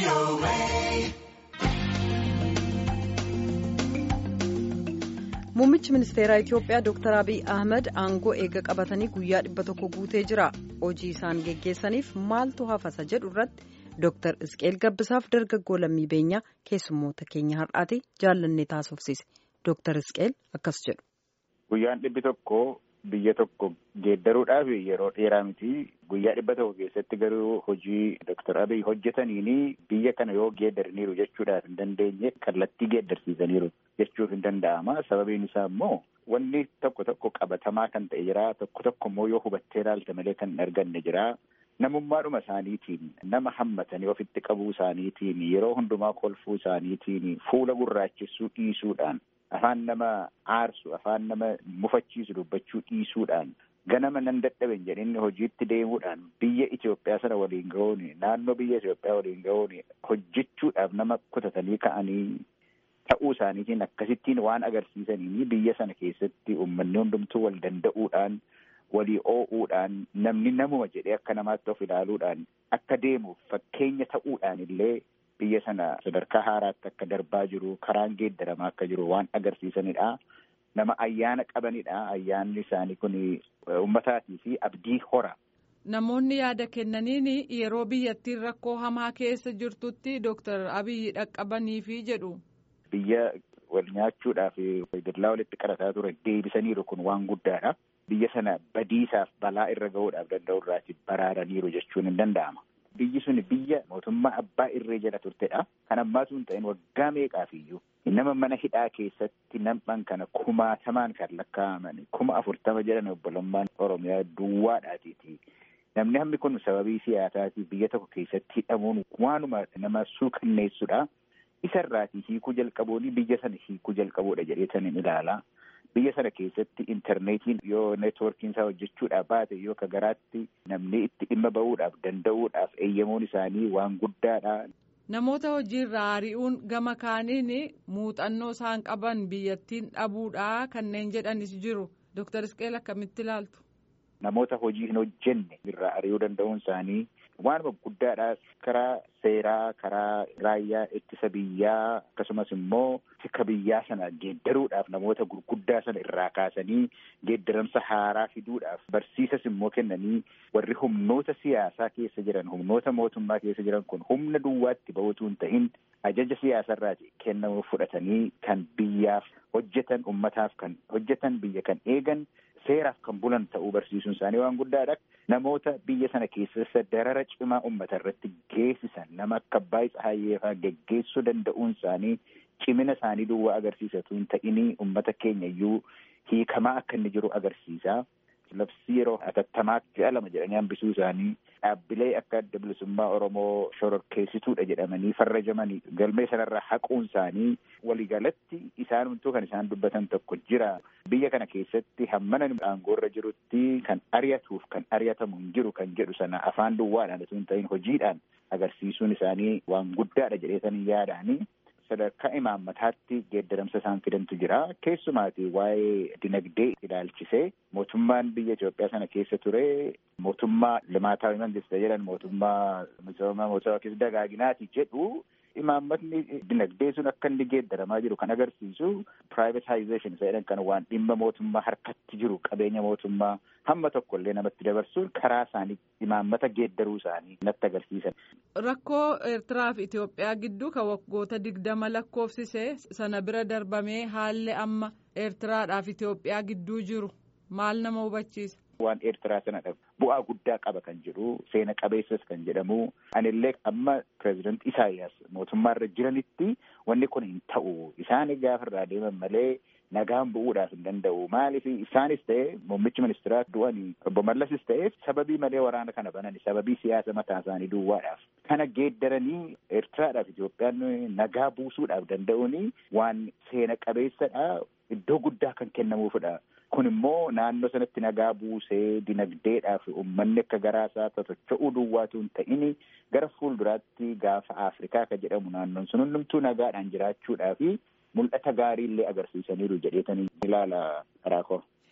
Muummichi ministeeraa Itiyoophiyaa Dr. Abiy Ahmed aangoo eega qabatanii guyyaa dhibba tokko guutee jira. Hojii isaan geggeessaniif maaltu hafasa jedhu irratti Dr. Isqeel Gabbisaaf dargaggoo lammii beenyaa keessummoota keenya har'aati jaallannee taasofsiise. Dr. Isqeel akkas jedhu. Guyyaan dhibbi tokko biyya tokko geeddaruudhaaf yeroo dheeraa miti. Guyyaa dhibba tokko keessatti garuu hojii Dr. Abiy hojjetaniini biyya kana yoo geeddaraniiru jechuudhaaf hin dandeenye kallattii geeddarsiisaniiru jechuuf hin danda'ama. Sababiin isaa immoo wanni tokko tokko qabatamaa kan ta'e jira. Tokko tokko immoo yoo hubattee ilaalte malee kan hin arganne jira. Namummaadhuma isaaniitiin nama hammatanii ofitti qabuu isaaniitiin yeroo hundumaa kolfuu isaaniitiin fuula gurraachessuu dhiisuudhaan afaan nama aarsu afaan nama mufachiisu dubbachuu dhiisuudhaan ganama nan dadhaben jedhinni hojiitti deemuudhaan biyya Itoophiyaa sana waliin ga'uun naannoo biyya Itoophiyaa waliin ga'uun hojjechuudhaaf nama kutatanii ka'anii ta'uu isaaniitiin akkasittiin waan agarsiisanii biyya sana keessatti uummanni hundumtuu wal danda'uudhaan walii oo'uudhaan namni namuma jedhee akka namaatti of ilaaluudhaan akka deemuuf fakkeenya ta'uudhaan illee biyya sana sadarkaa haaraatti akka darbaa jiru karaan geeddaramaa akka jiru waan agarsiisanidha. Nama ayyaana qabanidha. Ayyaanni isaanii kun uummataatii fi abdii hora. Namoonni yaada kennaniin yeroo biyyattiin rakkoo hamaa keessa jirtutti Dooktar Abiyyi dhaqqabaniifi jedhu. Biyya wal nyaachuudhaaf dallaa walitti qarataa ture deebisaniiru kun waan guddaadha. Biyya sana badiisaaf balaa irra ga'uudhaaf danda'u irraati baraaraniiru jechuun hin danda'ama. Biyyi sun biyya mootummaa abbaa irree jala turtedha. Kan ammaatu hin ta'in waggaa meeqaafiyyuu nama mana hidhaa keessatti nam'an kana kumaatamaan kan lakkaa'aman kuma afurtama jedhan obbolummaan Oromiyaa duwwaadhaatiiti. Namni hammi kun sababii siyaasaatiif biyya tokko keessatti hidhamuun waanuma nama suukanneessudha. Isarraatii hiikuu jalqabuun biyya sana hiikuu jalqabuudha jedhee hin ilaala. Biyya sana keessatti intarneetiin yoo neetwoorkiin isaa hojjechuudhaaf baate yoo ka garaatti namni itti dhimma ba'uudhaaf danda'uudhaaf eeyyamuun isaanii waan guddaadha. Namoota hojiirraa ari'uun gama kaaniin muuxannoo isaan qaban biyyattiin dhabuudha kanneen jedhanis jiru. Dooktar Isqeel akkamitti ilaaltu? Namoota hojii hin hojjenne irraa ari'uu danda'uun isaanii waanuma guddaadha. Karaa seeraa, karaa raayyaa ittisa biyyaa akkasumas immoo tika biyyaa sana geeddaruudhaaf namoota gurguddaa sana irraa kaasanii geeddaramsa haaraa fiduudhaaf barsiisas immoo kennanii warri humnoota siyaasaa keessa jiran humnoota mootummaa keessa jiran kun humna duwwaatti ba'uutu hin ta'in ajaja siyaasarraati kennamu fudhatanii kan biyyaaf hojjetan ummataaf kan hojjetan biyya kan eegan seeraaf kan bulan ta'uu barsiisuun isaanii waan guddaadha. Namoota biyya sana keessa darara cimaa uummata irratti geessisan nama akka Abbaay Tsahaayyee geggeessuu danda'uun isaanii cimina isaanii duwwaa agarsiisatu hin ta'inii uummata keenya iyyuu hiikamaa akka inni jiru agarsiisa. Labsii yeroo atattamaa ji'a lama jedhanii hambisuu isaanii dhaabbilee akka adda bilisummaa Oromoo shororkeessituudha jedhamanii farrajamanii galmee sanarraa haquun isaanii waliigalatti isaanumtuu kan isaan dubbatan tokko jira. Biyya kana keessatti hammana aangoorra jirutti kan ari'atuuf kan ari'atamu hin jiru kan jedhu sana afaan duwwaadhaan osoo hin ta'in hojiidhaan agarsiisuun isaanii waan guddaadha jedheetanii yaadaanii. sadarkaa imaammataatti geeddaramsa isaan fidantu jira. Keessumaati waa'ee dinagdee ilaalchisee mootummaan biyya Itoophiyaa sana keessa ture mootummaa limaataawi mangista jedhan mootummaa misooma mootummaa keessa dagaaginaati jedhu imaammatni dinagdee sun akka inni geeddaramaa jiru kan agarsiisu privatization isa jedhan kan waan dhimma mootummaa harkatti jiru qabeenya mootummaa hamma tokko illee namatti dabarsuun karaa isaanii imaammata geeddaruu isaanii natti agarsiisan. Rakkoo Eertiraa fi Itoophiyaa gidduu kan waggoota digdama lakkoofsise sana bira darbamee haalli amma Eertiraadhaa fi Itoophiyaa gidduu jiru maal nama hubachiisa? Waan Eertiraa sanadha bu'aa guddaa qaba kan jedhu seena qabeessas kan jedhamu anillee amma pireezidant Isaayyaas mootummaa irra jiranitti wanni kun hin ta'u isaan gaafa irraa deeman malee nagaan bu'uudhaaf hin danda'u maaliif isaanis ta'e muummichi ministeeraa du'anii obbo Mallasis ta'e sababii malee waraana kana banani sababii siyaasa mataa isaanii duwwaadhaaf kana geeddaranii Eertiraadhaaf Itoophiyaan nagaa buusuudhaaf danda'uuni waan seena qabeessadha iddoo guddaa kan kennamuufidha. Kun immoo naannoo sanatti nagaa buusee dinagdeedhaaf uummanni akka garaasaa totocho'uu duwwaatu hin ta'in gara fuulduraatti gaafa Afrikaa kan jedhamu naannoon sun hundumtuu nagaadhaan jiraachuudhaaf mul'ata gaarii illee agarsiisaniiru jedheetanii ilaala karaa koo.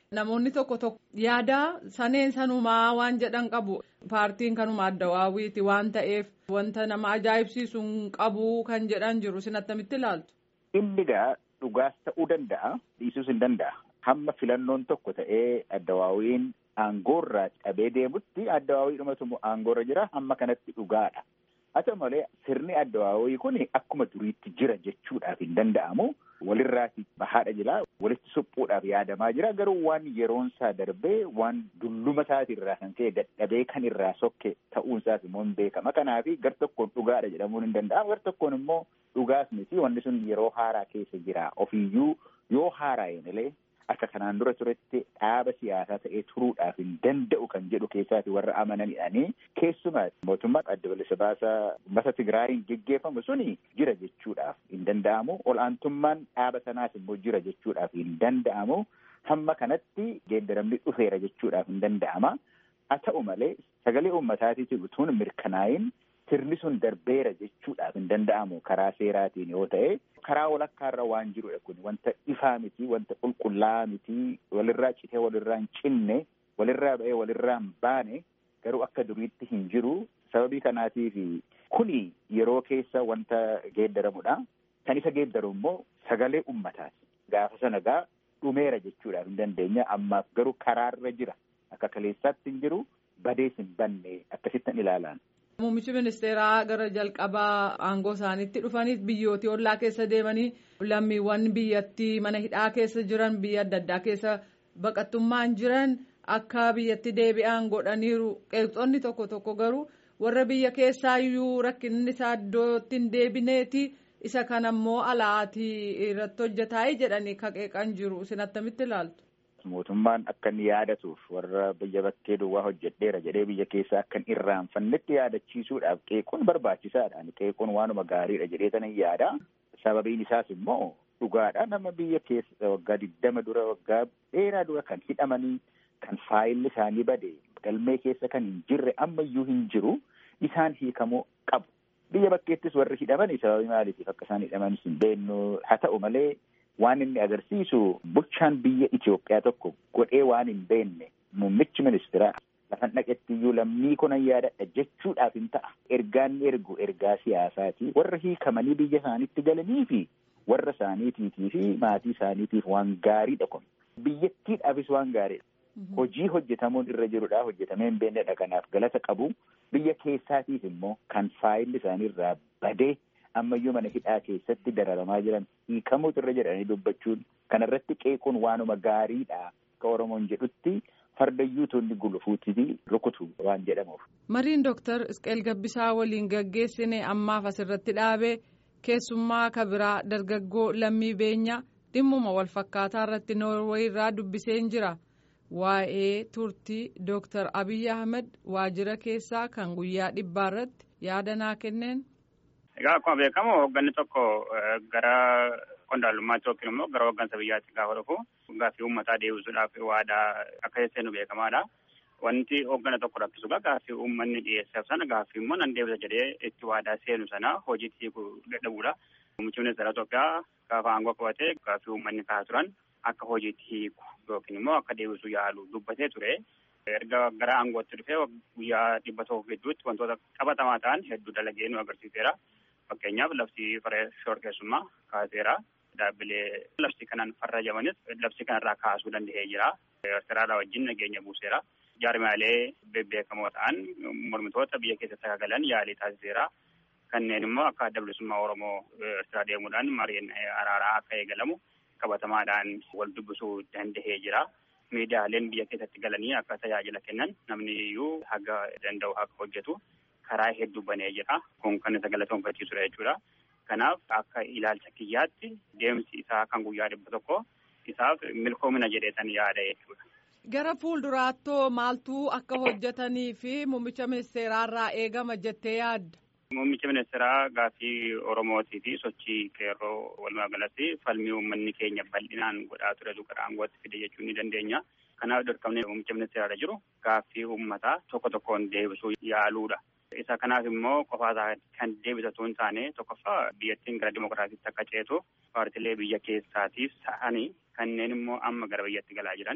Namoonni tokko tokko yaada saneen sanumaa waan jedhan qabu paartiin kanuma adda waawwiiti waan ta'eef wanta nama ajaa'ibsiisu hin qabu kan jedhan jiru isin attamitti ilaaltu. Inni gaa dhugaas ta'uu danda'a dhiisuus hin danda'a. Hamma filannoon tokko ta'ee adda waawwiin aangoorraa cabee deemutti adda waawwii dhumatu aangoorra jira hamma kanatti dhugaadha. Haa ta'u malee sirni adda waawwii kun akkuma duriitti jira jechuudhaaf hin danda'amu. Walirraati bahaadha jira walitti suphuudhaaf yaadamaa jira garuu waan yeroon isaa darbee waan dulluma isaatirraa kan ka'e dadhabee kan irraa sokke ta'uun isaas immoo hin beekama kanaafi gar tokkoon dhugaadha jedhamuun hin danda'amu gar tokkoon immoo dhugaas miti wanni sun yeroo haaraa keessa jira ofiiyyuu yoo haaraa'e malee akka kanaan dura turetti dhaaba siyaasaa ta'ee turuudhaaf hin danda'u kan jedhu keessaati warra amananidhaanii keessumaa mootummaa adda bilisa baasaa uummata Tigraayiin geggeeffamu suni jira jechuudhaaf hin danda'amu ol'aantummaan dhaaba sanaas immoo jira jechuudhaaf hin danda'amu hamma kanatti geeddaramni dhufeera jechuudhaaf hin danda'ama haa ta'u malee sagalee uummataatiif utuun mirkanaayin sirni sun darbeera jechuudhaaf hin danda'amu karaa seeraatiin yoo ta'e karaa walakkaarra waan jirudha kun wanta ifaa miti wanta qulqullaa'aa miti walirraa citee walirraa hin cinne walirraa ba'ee walirraa hin baane garuu akka duriitti hin jiru sababii kanaatiif kuni yeroo keessa wanta geeddaramudha kan isa geeddaru immoo sagalee ummataati gaafa sana gaa dhumeera jechuudhaaf hin dandeenya ammaaf garuu karaarra jira akka kaleessaatti hin jiru badees hin banne akkasittan ilaalaan. Muummichi ministeeraa gara jalqabaa aangoo isaaniitti dhufanii biyyooti ollaa keessa deemanii lammiiwwan biyyattii mana hidhaa keessa jiran biyya adda addaa keessa baqattummaan jiran akka biyyatti deebi'an godhaniiru qeeqxoonni tokko tokko garuu warra biyya keessaayyuu rakkinni isaa iddootti hin deebineeti isa kana immoo alaatii irratti hojjetaayii jedhanii kaqeeqan jiru isin attamitti ilaaltu. mootummaan akka inni yaadatuuf warra biyya bakkee duwwaa hojjedheera jedhee biyya keessaa akka hin irraanfannetti yaadachiisuudhaaf qeequun barbaachisaadha. Qeequun waanuma gaariidha jedhee sana hin yaada. Sababiin isaas immoo dhugaadha nama biyya keessa waggaa digdama dura waggaa dheeraa dura kan hidhamanii kan faayilli isaanii bade galmee keessa kan hin jirre ammayyuu hin jiru isaan hiikamuu qabu. Biyya bakkeettis warri hidhamanii sababii maaliitiif akka isaan hidhamanis hin beeknu haa ta'u malee waan inni agarsiisu bulchaan biyya Itoophiyaa tokko godhee waan hin beekne muummichi ministeeraa lafan dhaqetti iyyuu lammii kunan yaadadha jechuudhaaf hin ta'a. Ergaan ergu ergaa siyaasaati. Warra hiikamanii biyya isaaniitti galanii fi warra isaaniitiitii fi maatii isaaniitiif waan gaariidha kun. Biyyattiidhaafis waan gaariidha. Hojii hojjetamuun irra jirudha. Hojjetamee hin beeknedha. Kanaaf galata qabu. Biyya keessaatiif immoo kan faayilli isaaniirraa badee ammayyuu mana hidhaa keessatti dararamaa jiran hiikamuutu irra jedhanii dubbachuun kanarratti qeequun waanuma gaariidha akka Oromoon jedhutti fardayyuu tonni gulufuutti rukutu waan jedhamuuf. Mariin Dooktar Isqeel Gabbisaa waliin gaggeessine ammaaf asirratti dhaabee keessummaa kabiraa dargaggoo lammii beenya dhimmuma wal fakkaataa irratti noorweey irraa dubbiseen jira. Waa'ee turtii Dooktar Abiyyi Ahmed waajjira keessaa kan guyyaa dhibbaa irratti yaada naa kenneen. Egaa akkuma beekamu hoogganni tokko gara qondaalummaatti yookiin immoo gara hooggansa biyyaatti gaafa dhufu gaaffii uummataa deebisuudhaaf waadaa akka seenu beekamaadha. Wanti hooggana tokko rakkisu gaaffii uummanni dhiyeesseef sana gaaffii immoo nan deebisa jedhee itti waadaa seenu sana hojiitti hiikuu dadhabuudha. Muummichi ministeera Itoophiyaa gaafa aangoo qabatee gaaffii uummanni kaasaa turan akka hojiitti hiiku yookiin immoo akka deebisuu yaalu dubbatee ture. Erga gara aangootti dhufee guyyaa dhibba tokko gidduutti wantoota qabatamaa ta'an hedduu dalagee nu agarsiiseera. Fakkeenyaaf labsii farra shororkeessummaa kaaseera. Dhaabbilee labsii kanaan farrajamanis labsii kanarraa kaasuu danda'ee jira. Eertiraadhaa wajjin nageenya buuseera. Jaarmaalee bebbeekamoo ta'an mormitoota biyya keessatti galan yaalii taasiseera. Kanneen immoo akka adda bilisummaa Oromoo Eertiraa deemuudhaan mariin araaraa akka eegalamu qabatamaadhaan wal dubbisuu danda'ee jira. Miidiyaaleen biyya keessatti galanii akka tajaajila kennan namni iyyuu haga danda'u akka hojjetu karaa hedduu banee jira. Kun kan isa galatoonfachiisudha jechuudha. Kanaaf akka ilaalcha kiyyaatti deemsi isaa kan guyyaa dhibba tokko isaaf milkoomina jedheetan yaada jechuudha. Gara fuulduraattoo maaltu akka hojjetanii fi muummicha ministeeraarraa eegama jettee yaadda? Muummicha ministeeraa gaaffii Oromootii fi sochii qeerroo walumaa galatti falmii uummanni keenya bal'inaan godhaa turetu gara aangootti fide jechuu ni dandeenya. Kanaaf dirqamni muummicha ministeeraarra jiru gaaffii uummataa tokko tokkoon deebisuu yaaluudha. Isa kanaaf immoo qofaasaa kan deebisatu hin taane tokkoffaa biyyattiin gara dimokiraatiitti akka ceetu paartilee biyya keessaatiif ta'anii kanneen immoo amma gara biyyatti galaa jiran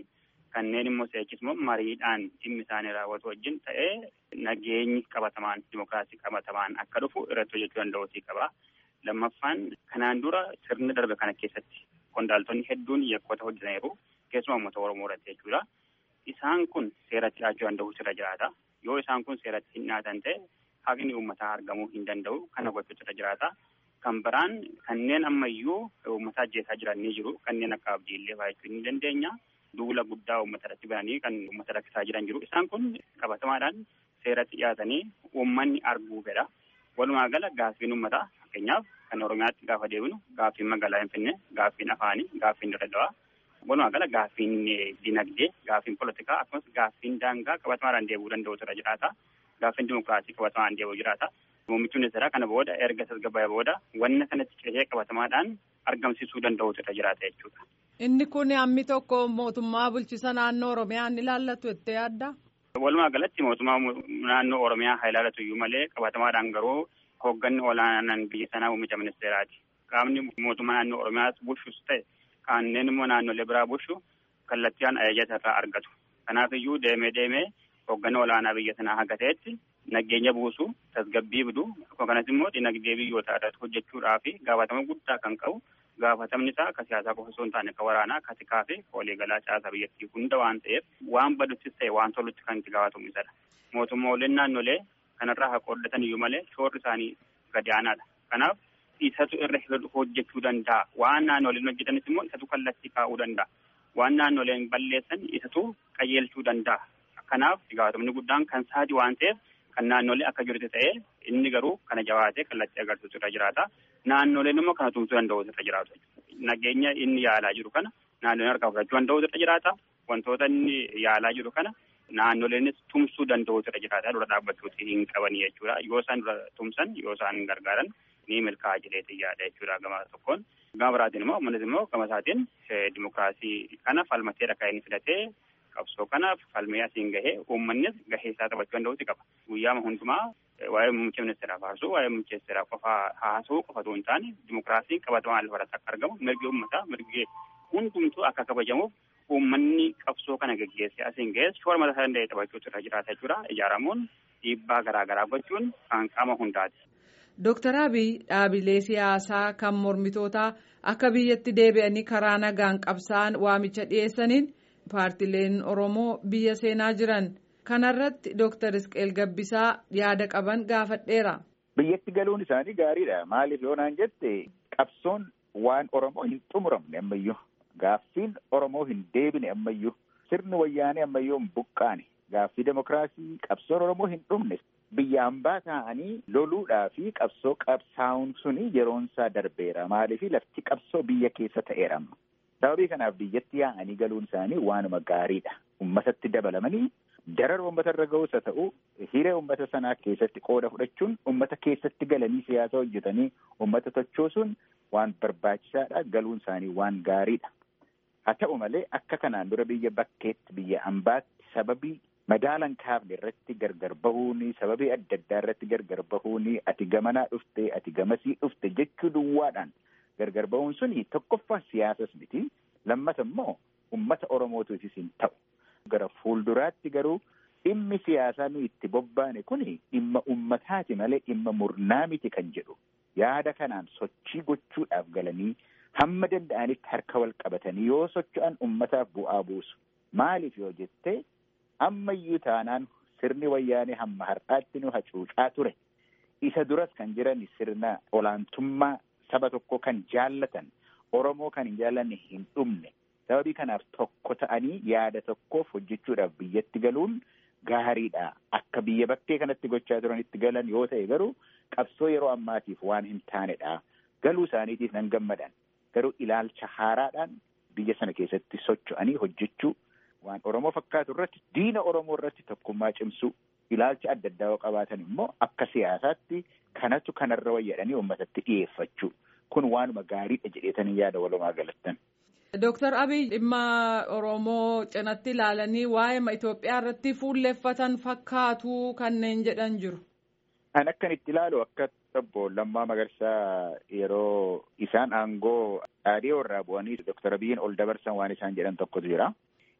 kanneen immoo seechis immoo mariidhaan dhimmi isaanii raawwatu wajjin ta'ee nageenyi qabatamaan dimokiraasii qabatamaan akka dhufu irratti hojjechuu danda'uutii qaba. Lammaffaan kanaan dura sirna darbe kana keessatti qondaaltonni hedduun yakkoota hojjetaniiru keessumaa uummata Oromoo irratti jechuudha. Isaan kun seeratti dhiyaachuu danda'u irra jiraata. Yoo isaan kun seeratti hin dhiyaatan ta'e haqni uummataa argamuu hin danda'u kana gochuutu irra jiraata. Kan biraan kanneen ammayyuu uummata ajjeesaa jiran ni jiru. Kanneen akka abdiillee baay'achuu ni dandeenya. Duula guddaa uummata irratti bananii kan uummata rakkisaa jiran jiru. Isaan kun qabatamaadhaan seeratti dhiyaatanii uummanni arguu fedha. Walumaa gala gaaffiin uummataa fakkeenyaaf kan Oromiyaatti gaafa deebinu gaaffiin magaalaa Finfinnee, gaaffiin afaanii, gaaffiin Dirreedawaa. Walumaa gala gaaffiin dinagdee, gaaffiin poolitikaa akkasumas gaaffiin daangaa qabatamaadhaan deebi'uu danda'utu irra jiraata. Gaaffiin dimokiraasii qabatamaan deebi'uu jiraata. Muummichi ministeeraa kana booda erga tasgabbaa'ee booda wanna kanatti ceesee qabatamaadhaan argamsiisuu danda'utu irra jiraata jechuudha. Inni kun hammi tokko mootummaa bulchisa naannoo Oromiyaa ni ilaallatu jettee yaadda? Walumaa galatti mootummaa naannoo Oromiyaa haa ilaallatu iyyuu malee qabatamaadhaan garuu hoogganni olaanaan biyya sanaa muummicha ministeeraati. Qaamni mootummaa naannoo Oromiyaas bulchus ta'e kanneen immoo naannolee biraa bulchu kallattiidhaan ajaja irraa argatu. Kanaaf iyyuu deemee deemee hoogganni olaanaa biyya sanaa haga ta'etti nageenya buusu tasgabbii fidu akkasumas immoo dinagdee biyyoota irratti hojjechuudhaa fi gaafatama guddaa kan qabu gaafatamni isaa akka siyaasaa qofa osoo hin taane akka waraanaa akka tikaa fi waliigalaa caasaa biyyattii hunda waan ta'eef waan baduttis ta'e waan tolutti kan itti gaafatamu isadha. Mootummooleen naannolee kanarraa haa qooddatan iyyuu malee shoorri isaanii gadi aanaadha. Kanaaf isatu irra hojjechuu danda'a. Waan naannoleen hojjetanis immoo isatu kallattii kaa'uu danda'a. Waan naannoleen balleessan isatu qajeelchuu danda'a. Kanaaf gaafatamni guddaan kan saati waan ta'eef kan naannolee akka jirutti ta'ee inni garuu kana jabaatee kallattii agarsiisu irra jiraata. Naannoleen immoo kana tumsuu danda'u irra jiraatu. Nageenya inni yaalaa jiru kana naannoleen harkaa fudhachuu danda'u irra jiraata. Wantoota inni yaalaa jiru kana naannoleenis tumsuu danda'u irra jiraata. Dura dhaabbachuuti hin qabanii jechuudha. Yoo isaan dura tumsan yoo isaan gargaaran ni milkaa'a jedhee yaada jechuudha gama tokkoon. Gama biraatiin immoo uummannis immoo gama isaatiin dimokiraasii kana falmateedha kan inni filatee qabsoo kanaaf falmee asiin gahee uummannis gahee isaa taphachuu danda'uuti qaba. Guyyaama hundumaa waa'ee muummicha ministeeraa faarsu waa'ee muummicha ministeeraa qofa haasa'uu qofatu hin taane dimokiraasiin qabatamaan lafarratti akka argamu mirgi uummataa mirgi hundumtuu akka kabajamuuf uummanni qabsoo kana geggeessee asiin ga'es shoora mataa isaa danda'e taphachuutu irra jiraata jechuudha. Ijaaramuun dhiibbaa garaa garaa gochuun kan qaama hundaati. Dooktar Abiy dhaabilee siyaasaa kan mormitootaa akka biyyatti deebi'anii karaa nagaan qabsaa'an waamicha dhiyeessaniin paartileen Oromoo biyya seenaa jiran. Kanarratti Dooktar Isqeel Gabbisaa yaada qaban gaafadheera. Biyyatti galuun isaanii gaariidha. Maaliif yoo naan jette qabsoon waan Oromoo hin xumuramne ammayyuu. Gaaffiin Oromoo hin deebine ammayyuu. Sirni wayyaanee ammayyuu hin buqqaane. Gaaffii demokiraasii qabsoon Oromoo hin dhumne. Biyya hambaa ta'anii loluudhaa fi qabsoo qabsaa'uun suni yeroonsaa darbeera. Maaliif lafti qabsoo biyya keessa ta'eera. Sababii kanaaf biyyatti yaa'anii galuun isaanii waanuma gaariidha. Uummatatti dabalamanii darara uummata irra ga'us haa ta'u hiree uummata sanaa keessatti qooda fudhachuun uummata keessatti galanii siyaasa hojjetanii uummata tochoosuun waan barbaachisaadha. Galuun isaanii waan gaariidha. Haa ta'u malee akka kanaan dura biyya bakkeetti biyya hambaatti sababii madaalan kaafne irratti gargar bahuuni sababii adda addaa irratti gargar bahuuni ati gamanaa dhufte ati gamasii dhufte jechuu duwwaadhaan gargar bahuun suni tokkoffaa siyaasas miti lammata immoo ummata oromootiifis hin ta'u gara fuulduraatti garuu dhimmi siyaasaa nu itti bobbaane kuni dhimma ummataati malee dhimma murnaa miti kan jedhu yaada kanaan sochii gochuudhaaf galanii hamma danda'anitti harka wal qabatanii yoo socho'an ummataaf bu'aa buusu maaliif yoo jettee ammayyuu taanaan sirni wayyaanee hamma har'aatti nu hacuucaa ture isa duras kan jiran sirna olaantummaa saba tokko kan jaallatan oromoo kan hin jaallanne hin dhumne sababii kanaaf tokko ta'anii yaada tokkoof hojjechuudhaaf biyyatti galuun gaariidha akka biyya bakkee kanatti gochaa turanitti galan yoo ta'e garuu qabsoo yeroo ammaatiif waan hin taanedha galuu isaaniitiif nan gammadan garuu ilaalcha haaraadhaan biyya sana keessatti socho'anii hojjechuu waan Oromoo fakkaatu irratti diina Oromoo irratti tokkummaa cimsuu ilaalcha adda addaa yoo qabaatan immoo akka siyaasaatti kanatu kanarra wayyadhanii uummatatti dhiyeeffachuu kun waanuma gaariidha jedheetanii yaada walumaa galattan. Dooktar Abiy dhimma Oromoo cinatti ilaalanii waa'ee Itoophiyaa irratti fuulleeffatan fakkaatu kanneen jedhan jiru. An akkan itti ilaalu akka obbo Lammaa Magarsaa yeroo isaan aangoo dhaadhii irraa bu'anii Dooktar Abiyyiin ol dabarsan waan isaan jedhan tokkotu jira.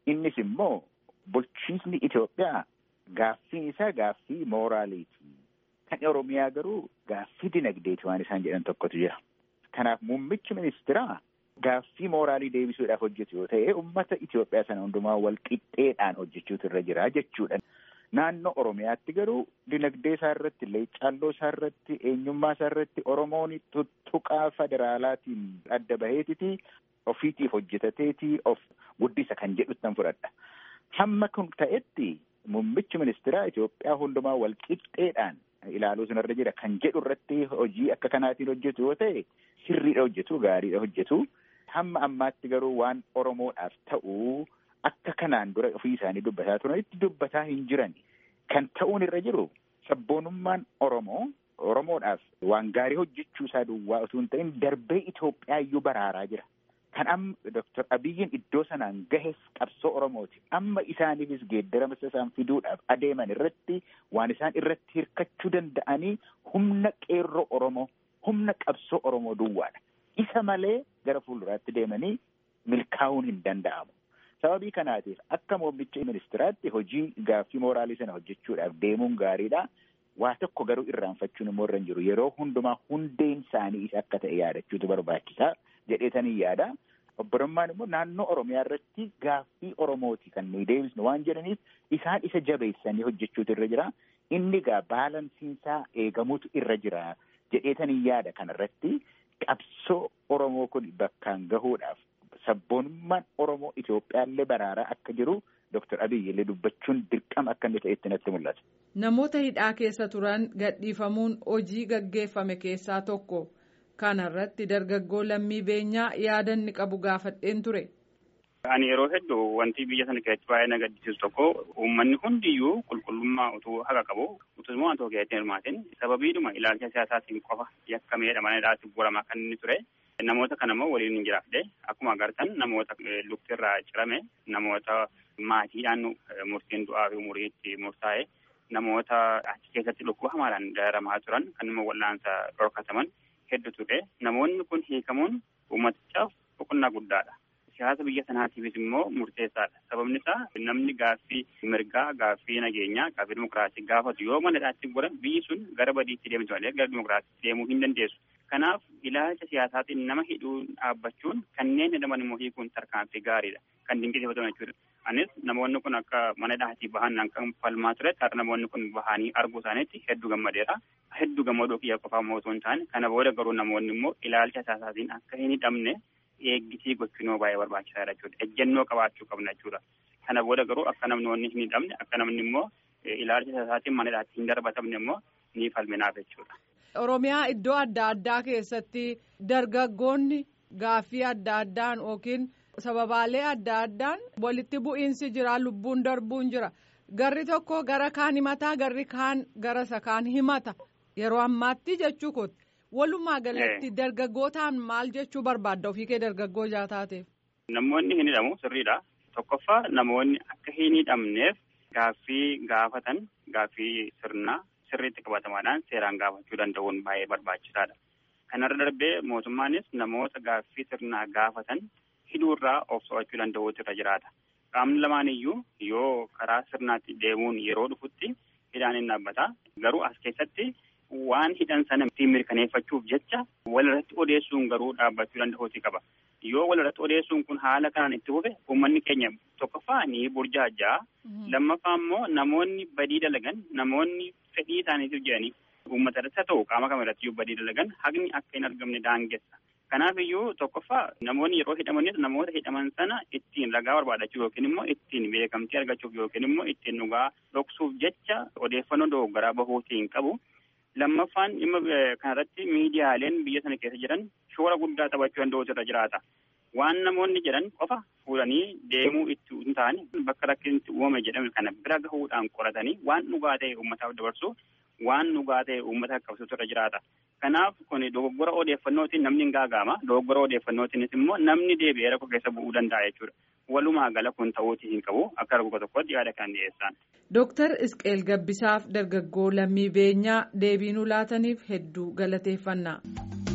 Innis immoo bulchiinsi Itoophiyaa gaaffiin isaa gaaffii mooraaliiti. Kan Oromiyaa garuu gaaffii dinagdeeti waan isaan jedhan tokkotu jira. Kanaaf muummichi ministeeraa gaaffii mooraalii deebisuudhaaf hojjetu yoo ta'e uummata Itoophiyaa sana hundumaa wal qixxeedhaan hojjechuutu irra jira jechuudha. Naannoo Oromiyaatti garuu dinagdee isaa irratti, leeccalloo isaa irratti, eenyummaa isaa irratti Oromoon tuttuqaa federaalaatiin adda baheetiti ofiitiif hojjetateeti of guddisa kan jedhuttan fudhadha. Hamma kun ta'etti muummichi ministeeraa Itoophiyaa hundumaa wal qixxeedhaan ilaaluu sanarra jira kan jedhu irratti hojii akka kanaatiin hojjetu yoo ta'e sirriidha hojjetu gaariidha hojjetu. Hamma ammaatti garuu waan Oromoodhaaf ta'u akka kanaan dura ofii isaanii dubbataa turanitti dubbataa hin jiran. Kan ta'uun irra jiru sabboonummaan Oromoo Oromoodhaaf waan gaarii hojjechuu isaa duwwaa utuu hin ta'in darbee Itoophiyaa iyyuu baraaraa jira. Kan amma Dooktar Abiyyiin iddoo sanaan gahes qabsoo Oromooti. Amma isaaniifis geeddarama isaan fiduudhaaf adeeman irratti waan isaan irratti hirkachuu danda'anii humna qeerroo Oromoo, humna qabsoo Oromoo duwwaadha. Isa malee gara fuulduraatti deemanii milkaa'uun hin danda'amu. Sababii kanaatiif akka muummicha ministiraatti hojii gaaffii mooraalii sana hojjechuudhaaf deemuun gaariidha. Waa tokko garuu irraanfachuun immoo irra hin jiru. Yeroo hundumaa hundeen isaanii isa akka ta'e yaadachuutu barbaachisaa jedheetanii yaada. Obbolummaan immoo naannoo Oromiyaa irratti gaaffii Oromooti kan nuyi deebisnu waan jedhaniif isaan isa jabeessanii hojjechuutu irra jira. Inni egaa baalansiinsaa eegamuutu irra jira jedheetanii yaada kanarratti qabsoo Oromoo kun bakkaan gahuudhaaf sabboonummaan Oromoo Itoophiyaallee baraaraa akka jiru Dooktar Abiyyi illee dubbachuun dirqama akka inni ta'etti natti mul'ata. Namoota hidhaa keessa turan gadhiifamuun hojii gaggeeffame keessaa tokko. Kanarratti dargaggoo lammii beenyaa yaada inni qabu gaafadheen ture. Ani yeroo hedduu wanti biyya sana keessatti baay'ee na gaddisiisu tokko uummanni hundiyyuu qulqullummaa utuu haqa qabu utuu immoo wantoo keessatti hirmaatin sababiidhuma ilaalcha siyaasaatiin qofa yakkameedha mana hidhaatti buramaa kan inni ture. Namoota kana immoo waliin hin jiraafne akkuma agartan namoota luktirraa cirame namoota maatiidhaan murtiin du'aa fi umuriitti murtaa'e namoota achi keessatti dhukkuba hamaadhaan dararamaa turan kan immoo wal'aansa dhorkataman hedduu ture. Namoonni kun hiikamuun uummatichaaf boqonnaa guddaadha. Siyaasa biyya sanaatiifis immoo murteessaadha. Sababni isaa namni gaaffii mirgaa, gaaffii nageenyaa, gaaffii dimokiraasii gaafatu yoo mana hidhaatti godhan biyyi sun gara badiitti deemtu malee gara dimokiraasiitti deemuu hin dandeessu. Kanaaf ilaalcha siyaasaatiin nama hidhuun dhaabbachuun kanneen hidhaman immoo hiikuun tarkaanfii gaariidha. Kan dinqisiifatamu jechuudha. Anis namoonni kun akka mana hidhaatii bahan kan falmaa ture har'a namoonni kun bahanii arguu isaaniitti hedduu gammadeera. Hedduu gammaduu kiyya qofaa mootuu hin taane kana booda garuu namoonni immoo ilaalcha siyaasaatiin akka hin hidhamne eeggisii gochuun baay'ee barbaachisaadha jechuudha. Ejjennoo qabaachuu qabna jechuudha. Kana booda garuu akka namni hin hidhamne akka namni immoo ilaalcha siyaasaatiin mana hidhaatti hin darbatamne immoo ni falminaaf jechuudha. Oromiyaa iddoo adda addaa keessatti dargaggoonni gaaffii adda addaan yookiin sababaalee adda addaan walitti bu'iinsi jira lubbuun darbuun jira garri tokko gara kaan himataa garri kaan gara isa kaan himata yeroo ammaatti jechuu kooti. Walumaa galatti dargaggootaan maal jechuu barbaadda ofii kee dargaggoo jaataateef. Namoonni hin hidhamu sirriidha. Tokkoffaa namoonni akka hin hidhamneef gaaffii gaafatan gaaffii sirnaa sirriitti qabatamaadhaan seeraan gaafachuu danda'uun baay'ee barbaachisaadha. Kanarra darbee mootummaanis namoota gaaffii sirnaa gaafatan hidhuurraa of to'achuu danda'uutu irra jiraata. Qaamni lamaan iyyuu yoo karaa sirnaatti deemuun yeroo dhufutti hidhaan hin dhaabbata. Garuu as keessatti waan hidhan sana ittiin mirkaneeffachuuf jecha walirratti odeessuun garuu dhaabbachuu danda'uuti qaba. Yoo walirratti odeessuun kun haala kanaan itti fufe uummanni keenya tokkoffaa ni burjaajaa. Lammaffaa immoo namoonni badii dalagan namoonni fedhii isaaniitiif jedhanii uummata irratti haa ta'u qaama kam irratti badii dalagan haqni akka hin argamne daangessa. Kanaaf iyyuu tokkoffaa namoonni yeroo hidhamanis namoota hidhaman sana ittiin ragaa barbaadachuuf yookiin immoo ittiin beekamtii argachuuf yookiin immoo ittiin dhugaa dhoksuuf jecha odeeffannoo dogoggoraa bahuutii hin qabu. Lammaffaan dhimma kanarratti miidiyaaleen biyya sana keessa jiran shoora guddaa taphachuu danda'utu irra jiraata. Waan namoonni jedhan qofa fuudhanii deemuu itti hin taane bakka rakkinni uumame jedhame kana bira gahuudhaan qoratanii waan dhugaa ta'e uummataaf dabarsu waan dhugaa ta'e uummata qabsiisu irra jiraata. Kanaaf kun dogoggora odeeffannootiin namni hin gaaga'ama. Dogoggora odeeffannootiinis immoo namni deebi'ee rakkoo keessa bu'uu danda'a jechuudha. Walumaa gala kun ta'uutii hin qabu akka rakkoo tokkotti yaada kan dhiyeessan. Dooktar Isqeel Gabbisaaf dargaggoo lammii beenyaa deebii nuu laataniif hedduu galateeffannaa.